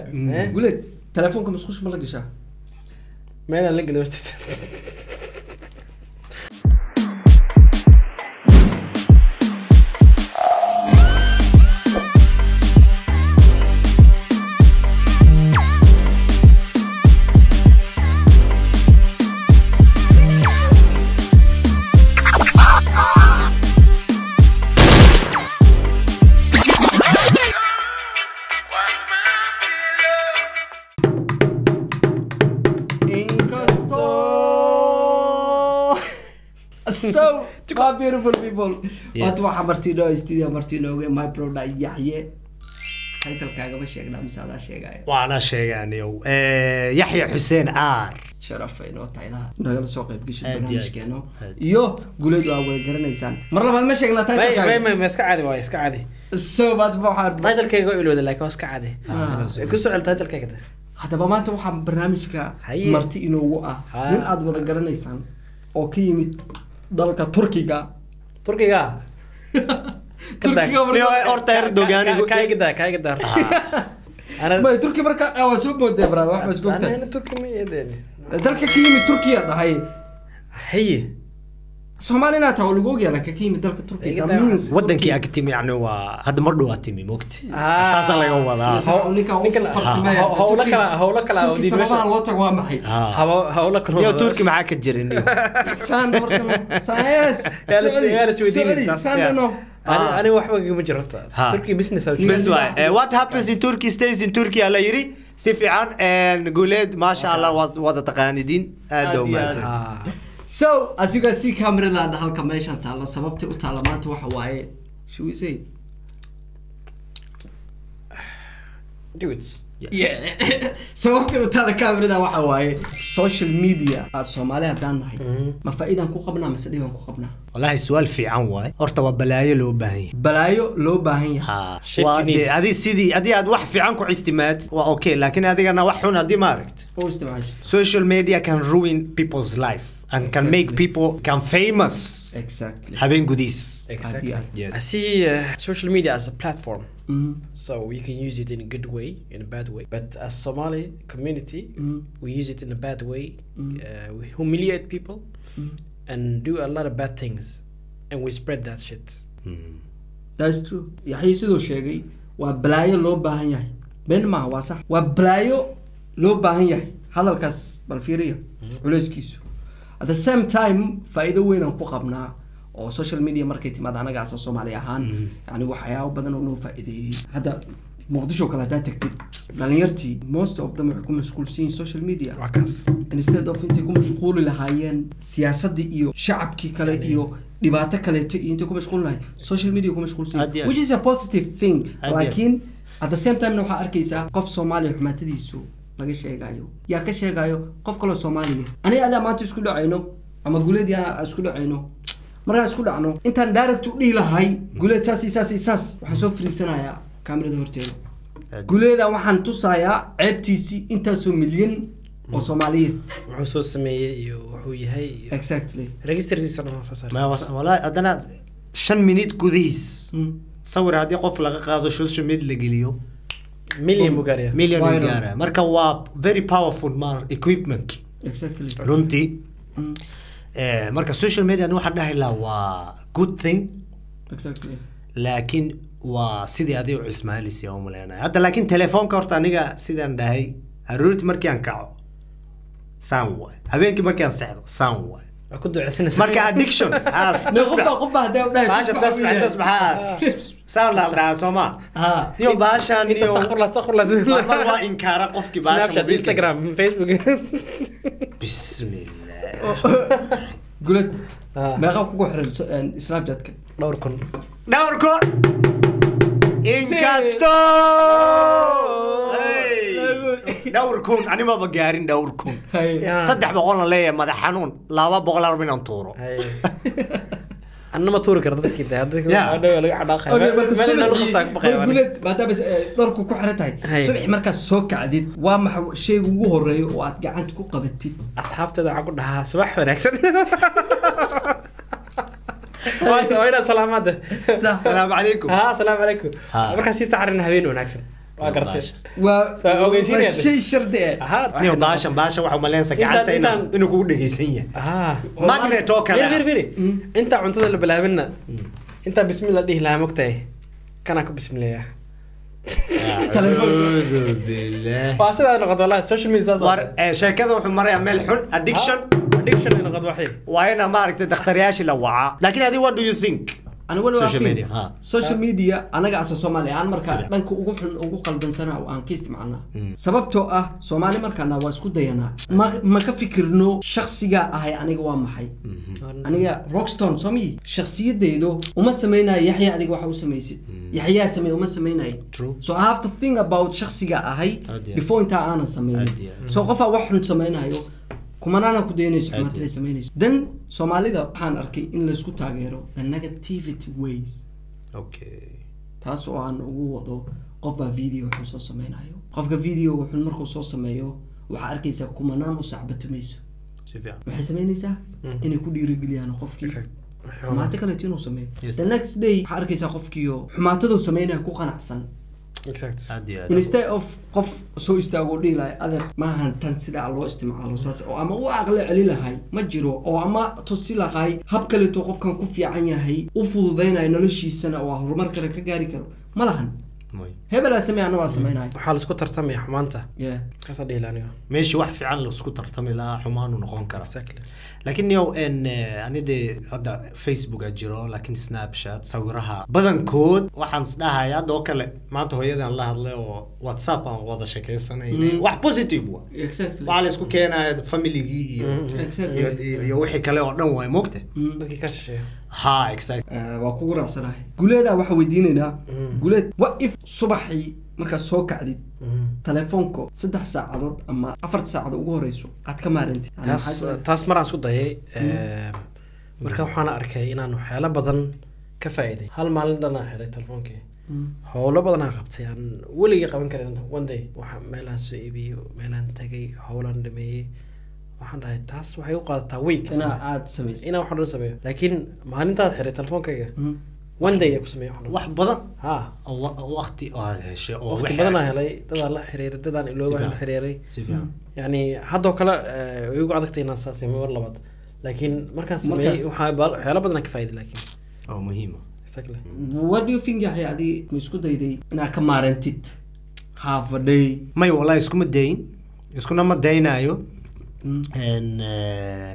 Eh? guleed telefoonka musqush ma la gashaa meelaan la geli inkastoo so my beautiful people Yes. waata waxaa martiino studio martiinooge my broda yaxye taytalkaagama sheegnaa mise adaa sheegaya waana sheegaaniyow yaxya xuseen aar sharaf ay noo tahay inaad nagala soo qayb geshid Aad iyo aad. barnaamijkeeno Aad. iyo guleed waa wada garanaysaan mar labaad ma sheegnaa may may taytalkaaga may ma iska caadi waay iska caadi so baad waxaad titlekayga waa ilowda laakiin waa iska caadi Ah. ku soo cel titlekayga de haddaba maanta waxaa barnaamijka Haye. marti inoogu ah Ha. nin aad wada garanaysaan oo ka yimid dalka turkiga turkiga turkiga Niyo, marka- horta erdoganigu kaigada kaigada horta ana may turki marka ah, waa soo boodee brad wax bas bogta ana turki ma yeedeen dalka ka yimid turkiya dhahay haye soomaali inaa tahay oo lagu ogyahay laakiin ka yimid dalka turkiya Iga that daa- means wadankii Turkey- ag timi yani waa hadda mar dhow aa timi mogta Ah. saasa laga wadaa Yes. ninka u ninkan- farsameeya. ha- hawlo Turki- kala- hawlo kala oo turki diid meesha- sababaha loo tago waa maxay Ah. Hawo- hawlo kale niyo oo- turki maxaa ka jira niyo saan hortana saan yes Yaa la- socoli yaa la isweydiinay socoli taas. saan Yeah. dhano Ani- Ah. ani waxba igama jiro horta Ha. turki business aa Yes. bes waay Eh, what happens in turkey stays in turkey ala yiri si fiican eh, guuleed maasha allah waad wada taqaanidiin aad Aad u iyo aad. mahadsan so as you can see cameradan halka meeshan taalla sababta u taalla maanta waxa waaye should we say do it yeah sababta u taalla cameradan waxa waaye social media ah, soomaali haddaan nahay ma faa'iidaan ku qabnaa mise dhibaan ku qabnaa wallahi su-aal fiican waay horta waa balaayo loo baahan yahay balaayo loo baahan yahay Ha, Shit waa you need. dee adi sidii haddii aad wax fiican ku istimaad waa okay laakiin adigana wax xun haddii ma aragt oo isticmaasha social media can ruin people's life and can make Exactly. people can famous exactly habeen gudiis exactly Idea. Yes. I see uh, social media as a platform Mhm. so we can use it in a good way in a bad way but as Somali community Mhm. we use it in a bad way uh, we humiliate people and do a lot of bad things and we spread that shit that's true yaxya sidoo sheegay waa balaayo loo baahan yahay been maaha waa sax waa balaayo loo baahan yahay hadalkaas bal fiiriya culeyskiisu at the same time faa'iido weyn aan ku qabnaa oo social media markay timaad anagaas oo soomaali ahaan yani waxyaabo badan oo noo faa'iideeyey hadda muqdisho kale haddaa tagtid dhalinyartii most of them waxay ku mashquulsan yihiin social media waa kaas instead of intay ku mashquuli lahaayeen siyaasadii iyo shacabkii kale iyo dhibaato kaleeto iyo intay ku mashquuli lahayn social media ku mashquulsan Aad iyo aad. which is a positive thing Aad iyo aad. laakiin at the same time waxaa arkaysaa qof soomaaliya xumaatadiisu laga sheegayo yaa ka sheegayo qof kaloo soomaaliya aniga adaa maanta isku dhacayno ama guleedii aan isku dhacayno markaan isku dhacno intaan direct u dhihi lahay guleed saas iyo saas iyo saas waxaan soo fariisanayaa kaamirada horteeda guleeda waxaan tusayaa ceebtiisii intaasoo milyan oo soomaaliya wuxuu soo sameeyey iyo wuxuu yahay iyo exactly registerkiisa dhan waa soo saaray Ma- was- wallahi haddana shan minute gudihiis Mm. sawir haddii qof laga qaado social media la geliyo million buu gaaraya million Viral. uu gaara marka waa very powerful mar equipment exactly runtii Mm. Eh, marka social media ani waxaan dhahi lahaa waa good thing exactly laakiin waa sidii adiga u ismaalis u maleenaya hadda laakiin telefoonka horta aniga sidaan dhahay aroorti markii aan kaco saan waay habeenkii markii aan sexdo saan waay waa ku duceysanaysa marka addiction haas ne qofba qofba hadee u dhahay baasha tasbax tasbaxaas saan la dhahaa soo ma ha niyo baashaan inta niyo astaghfirullah astaghfirullah mar waa inkaara qofkii baasha snapchat mobiilka. instagram facebook bismillah gulad Ah. meeqa kugu xiran so- een, snapchatka dhowr kun dhowrko inkasto dhowr kun animaba gaarin dhowr kun Hay. Ya. saddex boqol aan leeyahay madax xanuun laba boqol arba inaan tuuro Hay. anna ma tuuri karo dadkii de hadda Ya. hadhow laga xadhaaqaya Okay, marka meel inaan subaxii- qabtaa ka baqaya way waan. gulad maadaama eh, dharku ku xiran tahay Hay. subaxii markaad soo kacdid waa maxa shayga ugu horeeya oo aad gacanta ku qabatid asxaabteeda waxaan ku dhahaa subax wanaagsan waa waa inaa salaamaada Sax. asalaamu calaykum ha asalaamu calaykum Ha. markaa sii saxarin habeen wanaagsan waa gartay waa Saa ogeysiinaya. waa shay shardi ah ahaa niyo baashan baashan waxaa umaleensa Intaan- gacanta inuu- intaan- inuu kugu dhegeysan yahay ah magnet oo kale firi firi ah. firi intaa cuntada la bilaabinna intaa bismillah dhihi lahaa mogtahay kanaa ku bismileeya Acuudu billah. waa sidaa noqoto wallahi social media saas war eh, sheekada wuxuu marayaa meel xun addiction addiction ay noqoto waxay waa ina maaragtay dakhtariyaashii la wacaa laakiin adi what do you think ani wali waa Social fiir. media, ha. social media anaga asa soomaali aan markaa dhanka ugu xun ugu qaldansana aan ka isticmaalnaa sababtoo ah soomaali markaana waa isku dayanaa ma ma ka fikirno shaksigaa ahay aniga waa maxay aniga rockstone soomii shaksiyadaydo uma samaynayo yaxya adiga waxa u samaysid yaxyaa sameey uma samaynayo True. so i have to think about shaksiga ahay Aad iyo aad. before intaa aanan sameynin Aad iyo aad. so qofaa wax xun samaynayo kumanaana ku daynayso Aad iyo xumaataday samaynayso then soomaalida waxaan arkay in laysku taageero the negativity ways okay taas oo aan ugu wado qofbaa video wuxuu soo sameynayo qofka video wuxuu markuu soo sameeyo waxaa arkaysaa kumanaan u sacbatumayso si fiican waxay sameynaysaa inay ku dhiirigeliyaan qofkii Exact. xumaato kaleeto inuu sameeyo Yes. the next day waxaa arkaysaa qofkiio xumaataduu sameynaya ku qanacsan exact aad iyo aad instead of qof soo istaago dhihi lahay adeer maahan tan sidaa loo isticmaalo saas oo ama u aqli celi lahay ma jiro oo ama tusi lahay hab kaleeto qofkan ku fiican yahay u fududaynayo noloshiisana oo horumar kale ka gaari karo ma lahan Mooy. hebelaa samey ana waa sameynayo waxaa laisku tartamaya xumaanta yeah kaasaa dhihi lahaa aniga meeshii wax fiican laisku tartami lahaa xumaanu noqon kara exactly laakiin niyow en ani dee hadda facebooka jiro laakiin snapchat sawiraha badankood waxaan isdhahay hadda oo kale maanta hooyadan la hadlay oo whatsapp aan wada shekeysanaynay wax positive wa exactly waxaa la isku keenaya familigii iyo exactly iyo- iyo iyo wixii kale oo dhan waay mogta dadkii ka shisheeya ha exact Eh, waa kugu raacsanahay guleedaa waxaa weydiinaynaa guleed what if subaxii markaad soo kacdid telefoonka saddex saacadood ama afarta saacadood ugu horeyso aad ka maarantid Yani taas waxaad- taas maraan isku dayay eh, marka waxaana arkay inaan waxyaalo badan ka faa'iiday hal maalin dhanaa xiray telefoonkii Mm. howlo badanaa qabtay aan weligii qaban karin one day waxa meelaan soo iibiyey meelaan tagay howlaan dhameeyey waxaan dhahay taas waxay u qaadataa week inaa aad samaysid inaan wax dhan sameeyo laakiin maalintaad xiray telefoonkayga Mm. one day ayaa ku sameeyay wax dhan wax badan ha oo wa- waqti oo aad heshay oo waqti wixii- badanaa helay dadaan la xiriiray dadaan iloobaan la fiican. xiriiray si fiican yani haddoo kale eh, way igu adagtay inaan saas sameeyo mar labaad laakiin markaan sameeyey Markaas- waxaa ba- waxyaalo badan aan ka faa'iiday laakiin oo muhiima exactly what do you think yaxya adi ma isku dayday inaad ka maarantid half a day may wallahi iskuma dayin iskuna ma daynayo Mm. En, eh,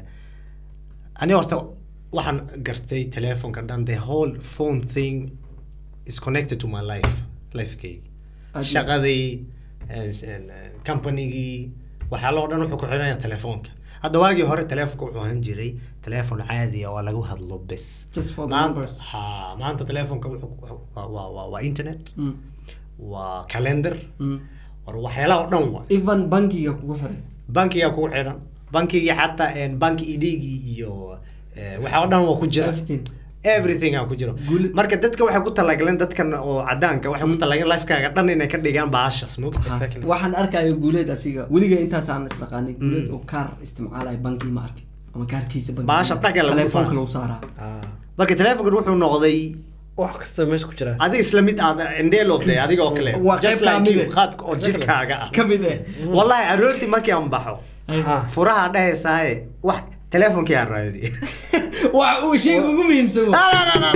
ani horta waxaan gartay telefonka dhan the whole phone thing is connected to my life lifekayga Aad- shaqadii en- en, eh, companygii waxyaaloo dhan wuxuu ku xidhanaya telefoonka hadda waagii hore telefonka wuxuu ahaan jiray telefon caadi ah oo lagu hadlo bes Just for the maanta numbers. ha maanta telefonka wuxuu waa- waa waa- waa internet Mm. waa calendar Mm. war waxyaalaha oo dhan waa even bankiga kugu xiray bankiga kugu xidhan bankigii xataa en, banki idhigii iyo eh, waxa oo dhan waa ku jira everything everything aa ku jiro Gul- marka dadka waxay ku talagaleen dadkan oo cadaanka waxay ku talagaleen lifekaaga dhan inay ka dhigaan baashas mogta Ha, Exactly. waxaan arkayo guuleed asiga weliga intaasaan isnaqaanay guuleed oo kaar isticmaalaya banki ma arkin ama kaarkiisa banki Baasha dhaga lagu telefoonka faa. lagu saaraa ah marka telefonkan wuxuu noqday wax kasta meesha ku jira adiga isla mid aad indheelode adiga oo kale Waa just qayb like you kamid ah. qaabka oo jirkaaga ah ka mid eh wallahi aroortii markii aan baxo Ah. furaha dhahaysaaye wax telefonkii aan raadiye waxa uu shayga ugu muhiimsan wa.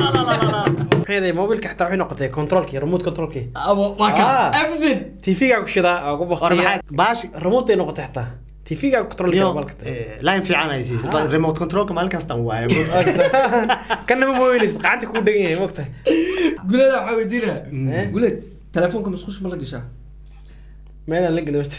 maxay yahay mobilka xitaa waxay noqotay controlkii remote controlkii Abo- waa ka Ah. everything tv-gaa ku shidaa aa ku war baktiya maxay baashi remote ay noqotay xitaa tv-gaa controlkii Yo, mobilka eh, line fiican ay siisay Ah. remote controlka maalin kastaan waayo kana ma mooyinaysa gacanta kugu dhegan yahay mogtahay guuleeda waxaa weydiinaya Eh? guuleed telefoonka musqush ma la gashaa meelaan la geli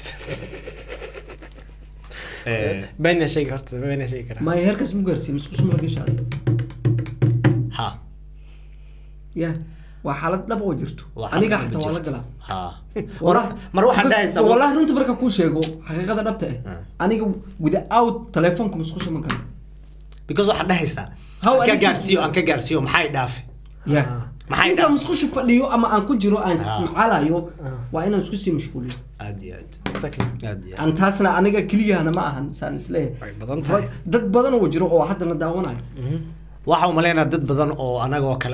Eh, been yaa sheegi horta been yaa sheegi karaa maya heerkaas mu gaarsiiye musqush ma la gashaa ha ya waa xaalad dhab oo jirto Waa aniga xaalad xataa waa la jirto. galaa ha Wallah- mar waxaad because- dhahaysaa wallahi runta marka kuu sheego xaqiiqada dhabta Ah. ah aniga without telefoonka musqusha ma galo because waxaad dhahaysaa How aan ka addicted- gaarsiiyo aan ka gaarsiiyo maxay dhaafe ya Maxay intaan dhab- musqusha fadhiyo ama aan ku jiro aan Ah. isticmaalayo waa inaan isku sii mashquuliyo aad iyo aad exactly aad iyo aad aan taasna aniga keliyahana ma ahan saan way isleeyahay badan tahay dad badan oo jiro oo haddana daawanayo waxa umaleynaa dad badan oo anaga oo kale ah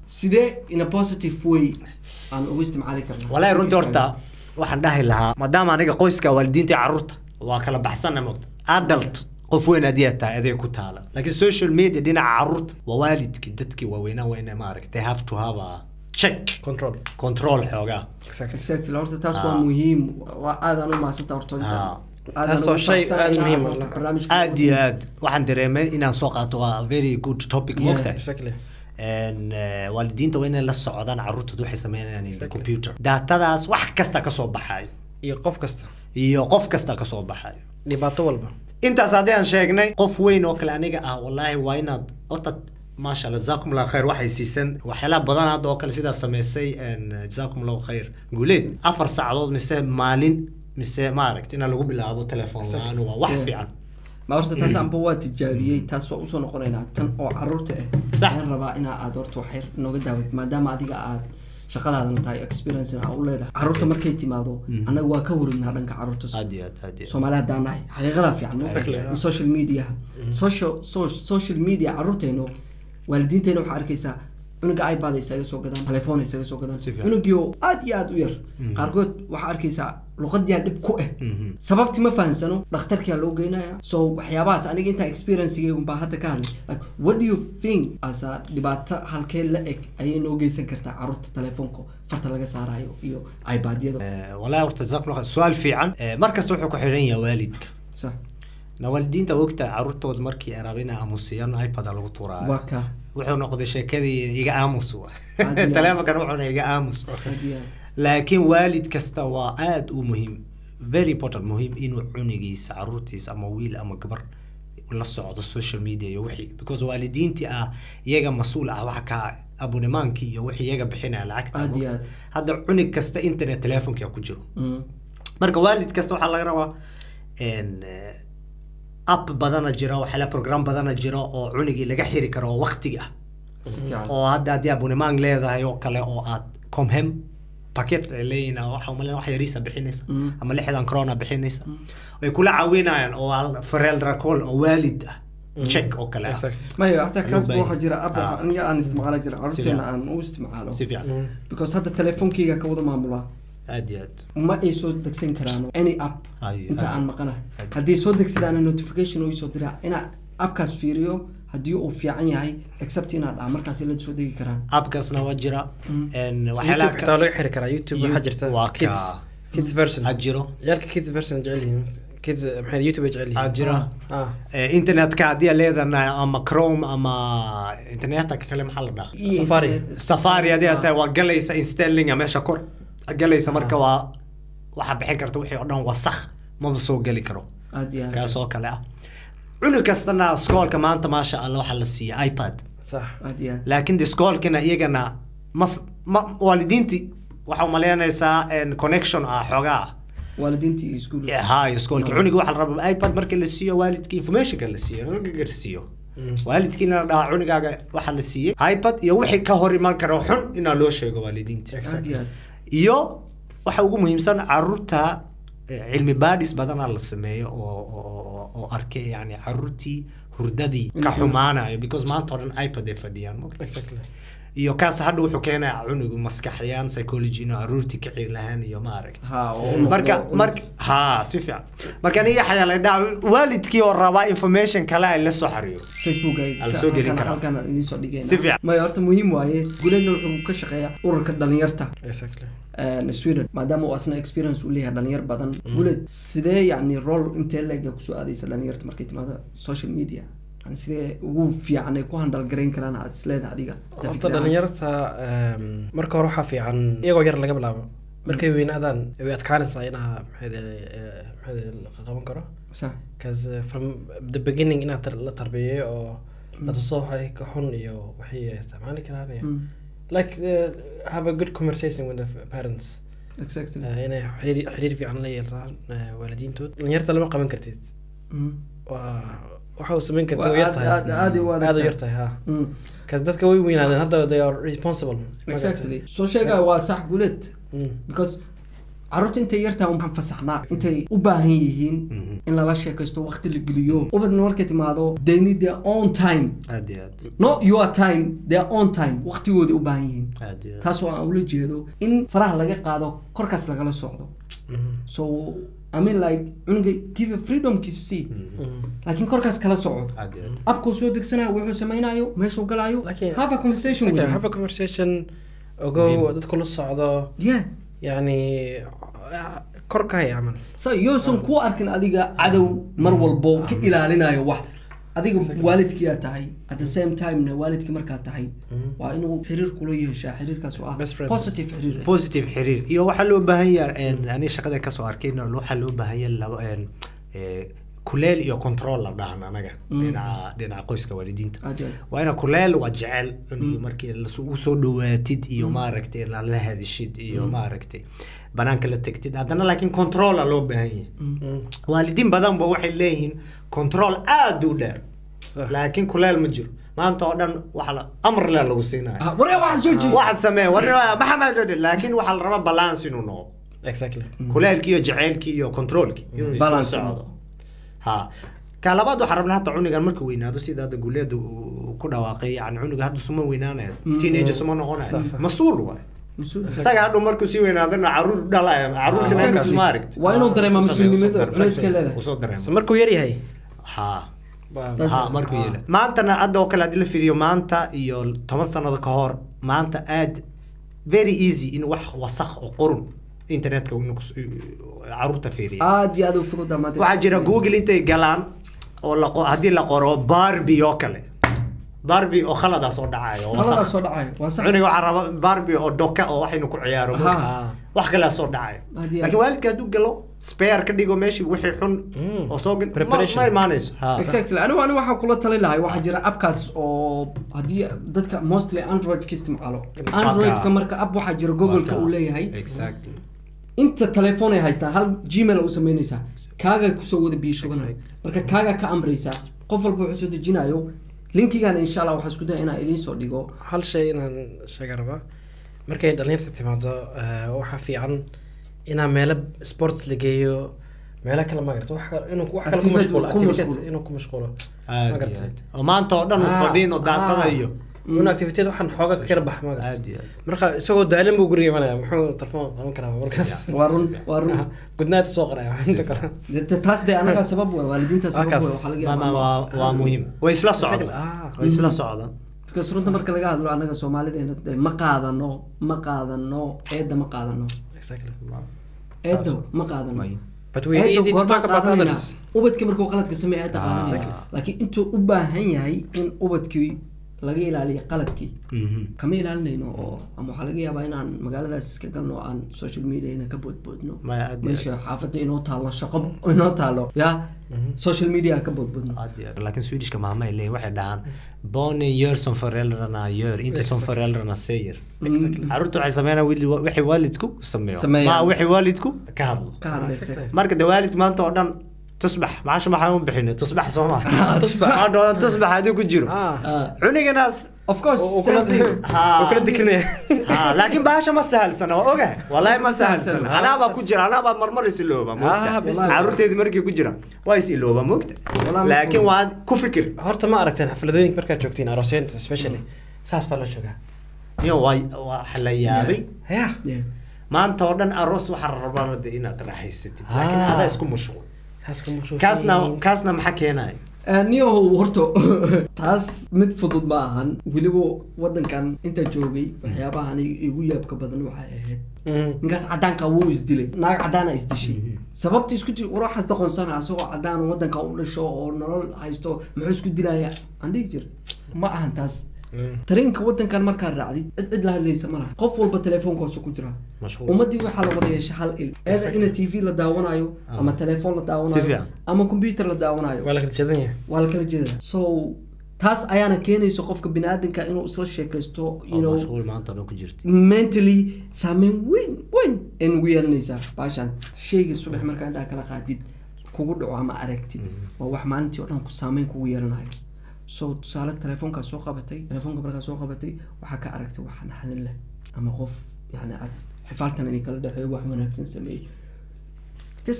sidee in a positive way aan ugu isticmaali karnaa walaahi runtii horta waxaan dhahi lahaa maadaama aniga qoyska waalidiinta iyo carruurta waa kala baxsana mogta adult qof weyn adiyaa tahay adeeg ku taala laakiin social media dhinaca carruurta waa waalidkii dadkii waaweynaa weyne maaragta they have to have a check control control xoogaa exactly exactly horta taas Ah. waa muhiim waa aadaan u mahadsanta horta inta. Ah. Aadaan Taas ugu waa shay faraxsanahay aad inaad muhiim horta ah. barnaamijka aad iyo aad waxaan dareemay inaan soo qaato waa a very good topic Yeah. mogtahay exactly En, eh, waalidiinta waa inay la socdaan carruurtooda waxay sameynayaan in the computer datadaas wax kasta kasoo baxayo iyo qof kasta iyo qof kasta kasoo baxayo dhibaato walba intaas haddii aan sheegnay qof weyn oo kale aniga ah wallaahi waa inaad horta maasha allah jazakum allahu khayr waxay siisan waxyaalaha badan hadda oo kale sidaa sameysay en, jazakum allahu khayr guuleed afar saacadood mise maalin mise maaragt inaa lagu bilaabo telefoon la-aan waa wax Yeah. fiican ma horta taas anba waa tijaabiyey taas waa usoo noqonaynaa tan oo caruurta ah Sax. ayaan rabaa inaa aad horta waxyar nooga daawat maadaama adiga aad shaqadaadana tahay experience aa u leedahay caruurta markay timaado annaga waa ka waregnaa dhanka caruurta aad iyo aad aad iyo aad. soomaali haddaan nahay xaqiiqadaa fiican ma Exactly, in yeah. social media social so- social media caruurteenu waalidiinteena waxaa arkaysaa cunuga ipad ay isaga soo gadaan telefoon ay isaga soo gadaan Si fiican. cunugii oo aad iyo aad u yar qaarkood waxaa arkaysaa luqadiyaa dhib ku ah sababti ma fahansano dhakhtarkiyaa loo geynaya so waxyaabahaas aniga intaa experiencegeygun baa hadda ka hadlay like what do you think asa dhibaato halkee la eg ayay noo geysan kartaa caruurta telefoonka farta laga saarayo iyo ipadyada Eh, wallaahi horta jazakum allahu khayr su-aal fiican Eh, mar kasta wuxuu ku xidhan yahay waalidka sax na waalidiinta ogta carruurtooda markii ay rabeen inay aamusiyaan ipad lagu tuuraayo waa ka wuxuu noqday sheekadii iga aamus wa Aad iyo aad. taleefonkan wuxuuna iga aamus aad iyo aad. laakiin waalid kasta waa aad u muhiim very important muhiim inuu cunigiisa caruurtiisa ama wiil ama gabar la socdo social media iyo wixii because waalidiintii ah iyaga mas-uul ah waxa ka abonimaankii iyo wixii iyaga bixinaya lacagta Aad iyo aad. hadda cunig kasta internet telefonkia ku jiro Mm. marka waalid kasta waxaa laga rabaa en, eh, app badana jira waxyaala program badana jira oo cunigii laga xiri karo oo waqtigi ah si fiican oo hadda haddii abonnement leedahay oo kale oo aad comhem packet ay leeyihin ah, waxa umaleyn wax yariisa bixinaysa Mm. ama lixdan corona bixinaysa way kula caawinayaan oo al- fareel racol oo waalid ah check oo kale ah exact maya hataa kaas Loo waxaa jira app Ah. aniga aan isticmaala jira caruurteena fiican. aan u isticmaalo si fiican Mm. because hadda telefonkeyga ka wada maamulaa aad iyo aad ma ay soo degsan karaan any app Ay, inta aad. aan maqanahay Aad. haddii soo degsadaana notification oo isoo diraa inaa appkaas fiiriyo haddii uu fiican yahay except inaa dhaha markaas la soo degi karaan appkaasna waa jira en, youtube waxyaalaha xitaa ka- laga xiri karaa youtube waxaa jirta waa kids ka- kids version aad jiro ciyaalka kids version jecel yihiin kids maxay youtube ay jecel yihiin aad jira ah Eh, internetka haddii aad leedahay ama chrome ama internetka kale maxaa la dhahaa Iyo Safari. internet- safari haddii aad Ah. tahay waa galaysa installinga meesha kor galaysa marka waa waxaa bixin karta wixii oo dhan wasakh maba soo geli karo aad iyo aad kaas oo kale ah cunug kastana skoolka maanta maasha allah waxaa la siiyey ipad sax aad iyo aad laakiin de skoolkina iyagana ma f- ma waalidiintii waxaa umaleynaysaa en, connection ah xoogaa ah waalidiintii iyo iskuul hay skoolka cuniga waxaa la rabaa ipad marka la siiyo waalidkii informationka la siiyo laga garsiiyo waalidkiina la dhahaa cunigaaga waxaa la siiyey ipad iyo wixii ka hor iman karo xun inaa loo sheego waalidiinta aad iyo aad iyo waxa ugu muhiimsan caruurta eh, cilmi baadhis badanaa la sameeyo oo oo- oo- oo arkay yani caruurtii hurdadii ka Mhm. xumaanayo because maanta oo dhan ipad ay fadhiyaan mogta exactly iyo kaas hadha wuxuu keenaya cunigu maskaxyaan psychology inuu caruurtii kici lahaan iyo ma aragti ha oo u noqdo marka unis. marka ha si fiican marka aniga xayaa la dhaca waalidkii oo rabaa information kale ay la soo xariiro facebook ay Ala soo gelin karaa. halkan aan idiin soo dhigayna Si fiican. maya horta muhiim waaye guleedna wuxuu ka shaqeeyaa ururka dhalinyarta exactly een, sweden maadaama uu asna experience uu leeyahay dhalinyar badan guleed sidee yacni role intee leega kusoo aadaysa dhalinyarta markay timaado social media yani sidee ugu fiican ay ku handal garayn karaan aad isleedahay adiga Sa horta fikir ahaan. dhalinyarta em, marka hore waxaa fiican iyagoo yar laga bilaabo markay weynaadaan way adkaanaysaa inaa maxayde maxayde la qaban karo Sa- because uh, from the beginning inaad tar- la tarbiyeeyo oo la tuso waxay ka xun iyo waxay isticmaali karaan iyo Mm, like uh, have a good conversation with the f- parents exactly uh, inay xiriir xiriir fiican la yeeltaan uh, waalidiintood dhalinyarta lama qaban kartid Mm, waa waxa uu samayn karta Waa way yar aad- tahay aad- aad u adag aad u tahay. yar tahay ha mm, because dadka way weynaadeen hadda they are responsible exactly soo sheegaya waa sax guleed Mm. because caruurta intay yartaa waxaan fasaxnaa intay u baahan yihiin Mhm. in in lala sheekaysto waqti la geliyo ubadna markay timaado they need their own time aad iyo aad not your time their own time waqtigooda u baahan yihiin aad iyo aad taas oo aan ula jeedo in faraha laga qaado korkaas lagala socdo so I mean like cunuga give a freedomkiisa sii laakiin korkaas kala soco aad iyo aad abkuu soo degsanayo wuxuu samaynayo meeshuu galaayo Laakiin- have a conversation with Okay, him have a conversation ogow dadku la socdo yeah yani kor ka haya camal so yousan ku arkin adiga cadow mar walbo ka ilaalinayo wax adiga waalidkiyaa tahay at the same time-na waalidkii markaa tahay waa inuu xiriir kula yeeshaa xiriirkaas oo ah Best friends. positive xiriir positive xiriir iyo waxaa loo baahan yahay ani shaqada kasoo arkayna waxaa loo baahan yahay laba een, ee, kuleel iyo control la dhahan anaga dhinaca dhinaca qoyska waalidiinta Aad iyo aad. waa ina kuleel waa jecel cunugii markii lasu- u soo dhawaatid iyo maaragtay inaad la hadishid iyo maaragtay banaanka la tegtid haddana laakiin controla loo baahan yahay waalidiin badan ba waxay leeyihiin control aad u dheer Sax. laakiin kuleel ma jiro maanta oo dhan waxa la amar le lagu siinaya Ah, waree waxaa soo jeedi waxa samee war maxamed laakiin waxaa la rabaa balance inuu noqdo exactly kuleelkii iyo jaceylkii iyo controlkii inuu isla Balance. socdo ha ka labaad waxaa rabnaa hata cunugan markuu weynaado sida hadda guuleeda uu ku dhawaaqay yani cunuga hadda suma weynaanaya teenager suma noqonaya Sax, sax. mas-uul waay isaga hadhow markuu sii weynaadana caruur dhalaya caruurtina Exactly. intaas ma aragti Waa inuu dareemaa mas-uulnimada, culayska leedahay. usoo dareema so markuu yar yahay ha waa- Tas- ha markuu yeela maantana hadda oo kale haddii la fiiriyo maanta iyo toban sanado ka hor maanta aad very easy in wax wasakh oo qurun internetka inuu kus- caruurta fiiriya aad iyo aad u fududa maanta waxaa jira google intay galaan oo la qo- haddii la qoro barbie oo kale barbie oo khalada soo dhacayo oo qaladaas wasakh soo dhacayo waa sax cuniga waxaa raba barbie oo doka oo waxaynu ku ciyaaro Ha. wax kalea soo dhacayo Haddii- laakiin waalidka hadduu galo spare ka dhigo meeshii wixii xun Mm. oo soo gal ma- Preparation. ma imaanayso Ha. exactly anigu anigu waxaan kula tali lahay waxaa jira appkaas oo haddii dadka mostly android ka isticmaalo androidka marka app waxaa jira google-ka uu leeyahay exactly inta telefoon ay haystaan hal gmail u samaynaysaa kaaga kusoo wada biishubanaya marka kaaga ka amraysaa qof walba wuxuu soo dejinayo linkigan insha allah waxaa isku daya inaan idiin soo dhigo hal shay inaan sheega rabaa markay dhalinyarta timaado eh, waxaa fiican inaa meelo sports la geeyo meelo kale magarata wax kale- inuu wax kale ku Activate- mashquulo ku activities mashquulo. inuu ku mashquulo aad iyo magarata aad oo maanta oo dhan u fadhiin oo daaqada iyo un activiteed waxaan xooga ka kala bax magarata aad iyo aad marka isagoo daalan buu guriga imanaya muxuu telefoon qaban karaa markaas waa run waa run gudnaata soo qaraya inta kale De- de- taas dee anaga sabab wey waalidiinta sabab Halkaas. wey waxaa laga Ma- ma- yaabaa waa waa muhiim way isla socdaan Exactly, ah. way isla socdaan because runta marka laga hadlo anaga soomaalideena dee ma qaadano ma qaadano eedda ma qaadano exactly eedda ma qaadano May. but we are Eedda easy to goorma talk about qaadanayna? others ubadka markuu qaladka sameeya eedda qaadanayna exactly. laakiin intuu u baahan yahay in ubadkii laga ilaaliyo qaladkii Mhm. kama ilaalinayno oo ama waxaa laga yaabaa inaan magaaladaas iska galno oo aan social mediana ka boodboodno Maya, aad iyo meesha xaafadda inoo taalo shaqo inoo taalo ya social media ka boodboodno aad iyo aad. laakiin swedishka maama ay leeyihin waxay dhahaan bone year som föräldrarna gör inte som föräldrarna säger caruurta waxay sameynaa wixii waalidku sameeyo Sameeyaan. ma wixii waalidku ka hadlo ka hadlaysa Exactly. marka de waalid maanta oo dhan tusbax maasha maxaan u bixinay tusbax soo ma tusbax. tusbax tusbax haddii ku jiro ah Ah, cuniganaas of course oo same kula thing. oo kula dikanaya ha laakiin baasha ma sahalsana waa ogahay wallahi ma sahalsana Ah, anaabaa ku jira anaabaa marmar is ilooba Ah, moogta bis- caruurteedii markii ku jira waa is ilooba moogta Wallahi ma laakiin fahmin. waad ku fikir horta ma aragteen xafladooyinka markaad joogtiin aroosyanta especially saas baa loo joogaa iyo waa waxa la yaabay ya Yeah. maanta oo dhan aroos waxaa la rabaa de inaad raaxaysatid Ah. laakiin adaa isku mashquul saas ku mashquulsan kaasna yihiin. kaasna maxaa keenaya Eh, niyahow horta taas mid fudud ma ahan weliba wadankan inta joogay waxyaabaha aniga igu yaabka badan waxay ahayd Mm. ninkaas cadaanka wuu isdilay naag cadaana isdishay sababta isku di war waxaas doqonsana asagoo cadaan wadanka u dhasho oo nolol haysto muxuu isku dilaya aan dhihi jira ma ahan taas Mm. tareenka wadankan markaad raacdid cid cid la hadlaysa ma laha qof walba telefoonkaasa ku jira mashquul ummadii waxaa la wada yeesha hal il eeda ina t v la daawanayo ama telefoon la Si daawanayo fiican. ama computer la daawanayo waa la kala jeedan yahay waa la kala jeedaa so taas ayaana keenayso qofka biniaadanka inuu isla sheekaysto you oo know mashquul maanta oo dhan ku jirta mentally saameyn weyn weyn ay nugu yeelanaysaa baashan shayga subax markaa indhaha kala qaadid kugu dhaco ama aragtid waa wax maalintii oo dhan ku saameyn kugu yeelanayo so tusaale telefoonkaa soo qabatay telefoonka markaa soo qabatay waxaa ka aragtay wax naxdin leh ama qof yani aad xifaaltan idin kala dhexeeyo wax wanaagsan sameeyey just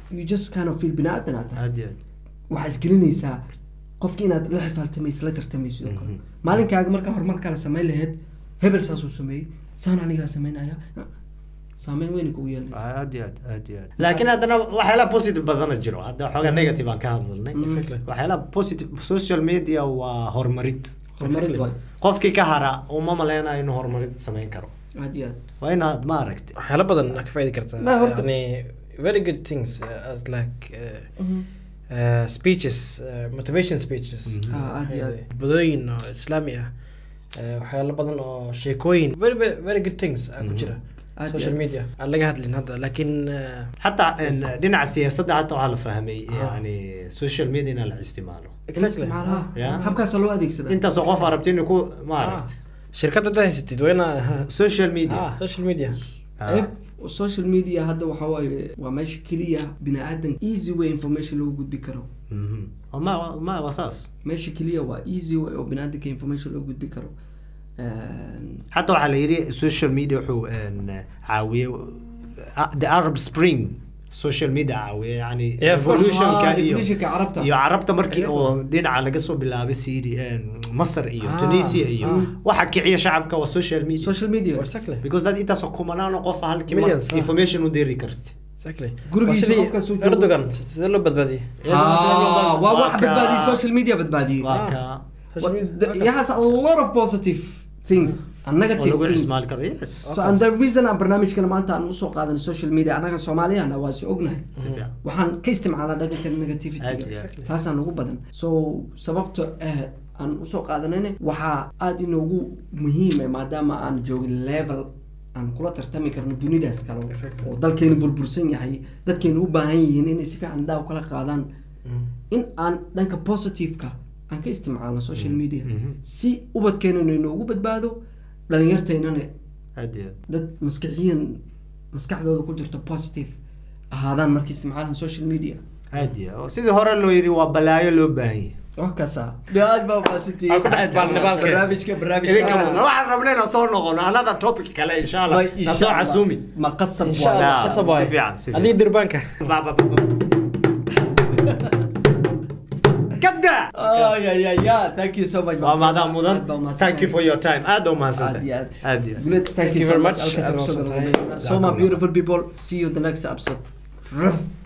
you just kind of feel bini-aadan aad tahay aad iyo aad waxaa isgelinaysaa qofki inaad la xifaaltamayso la tartamayso sidoo kale maalinkaaga markaa horumar kale samayn lahayd hebel saasuu sameeyey saan anigaa samaynaya saameyn weyn kugu yeelanaysa aad iyo aad aad iyo aad laakiin haddana waxyaalaha positive badana jiro hadda xoogaa negative aan ka hadlalnay Exactly. waxyaalaha positive social media waa horumarid horumarid waay qofkii ka hara uma maleynayo inuu horumarid samayn karo aad iyo aad waa inaad ma aragti waxyaalo badan aa ka faaidi kartaa Ma, horta- yani very good things uh, as like uh, uh, speeches uh, motivation speeches Ah, aad iyo aad. badooyin oo islaami ah uh, waxyaalo badan oo sheekooyin very very- very good things aa ku jira Aad iyo social aad. media aan laga hadlin hadda laakiin uh, حتى إن- dhinaca siyaasadda hata waxaa la fahmay yani social media in la isticmaalo exactly isticmaalaha Yeah. habkaasa loo adeegsada intaasoo qof arabti inay ku ma Ah, aragti shirkadda haddaa haysatid waa inaa social media ah, social media Ah. F social media hadda waxa waaye waa meesha keliya bini aadan easy way information loogu gudbi karo Mhm. Oo ma ma waa saas meesha keliya waa easy way oo bini aadanka information loogu gudbi karo Een, حتى waxaa la yidhi social media wuxuu een, caawiyey ah, the arab spring social media caawiya yani Yeah, of course. evolutionka Ah, iyo evolutionka carabta. iyo carabta markii oo dhinaca laga soo bilaabay siri masar iyo Ah, tunisia iyo ah. waxa kiciya shacabka waa social media social media exactly because dad intaasoo kumanaano qof halkii mar Millions, ah. information u diri karti exactly Gurigiisa Waa sidii qofkaas uu joogo. erdogan sidee loo badbaadiyey Ah, waa wax Waa badbaadiyey ka- social media badbaadiyey waa Ah. ka Social What- media- the- it has a lot of positive things and oo negative lagu things isticmaali karo yes so and the reason aan barnaamijkana maanta aan usoo qaadanay social media annaga soomaaliyahana waa is ognahay si fiican waxaan ka isticmaalaa dhaqanka Aad negativity iyo aad. taasaan ugu badan so sababta eh aan usoo qaadanayna waxaa aada inoogu muhiima maadaama aan joogin level aan kula tartami karno dunidaas kale Exactly. oo dalkeenu burbursan yahay dadkeenu u baahan yihiin inay si fiican indhaha kala qaadaan in aan dhanka positive-ka aan ka isticmaalno social media si ubadkeenana inoogu badbaado dhalinyarteynana aad iyo aad dad maskaxiyan maskaxdooda ku jirto positive ahaadaan markay isticmaalaan social media aad iyo aad. sidii hore loo yidhi waa balaayo loo baahan yahay wax kasta aad baa maasantihiin Aan ku dhex baalnay baalkeen. barnaamijka idinka barnaamijka waxaan rabnay inaan soo noqono another topic kale insha allah na soo casuumi ma qasab insha waaye. allah Ah, qasab si waaye fiican, si fiican. adii dirbaanka Ba, ba, ba, ba. kada ay ay ay ya thank you so much waa maadaa mudan Aad baa umahadsantahay. thank you for your time aad u aad mahadsantahay iyo aad aad iyo aad Guled, thank you so much Halkaas Halkaas waa episode mahadsantahay. ugu weyn. so my beautiful people see you the next episode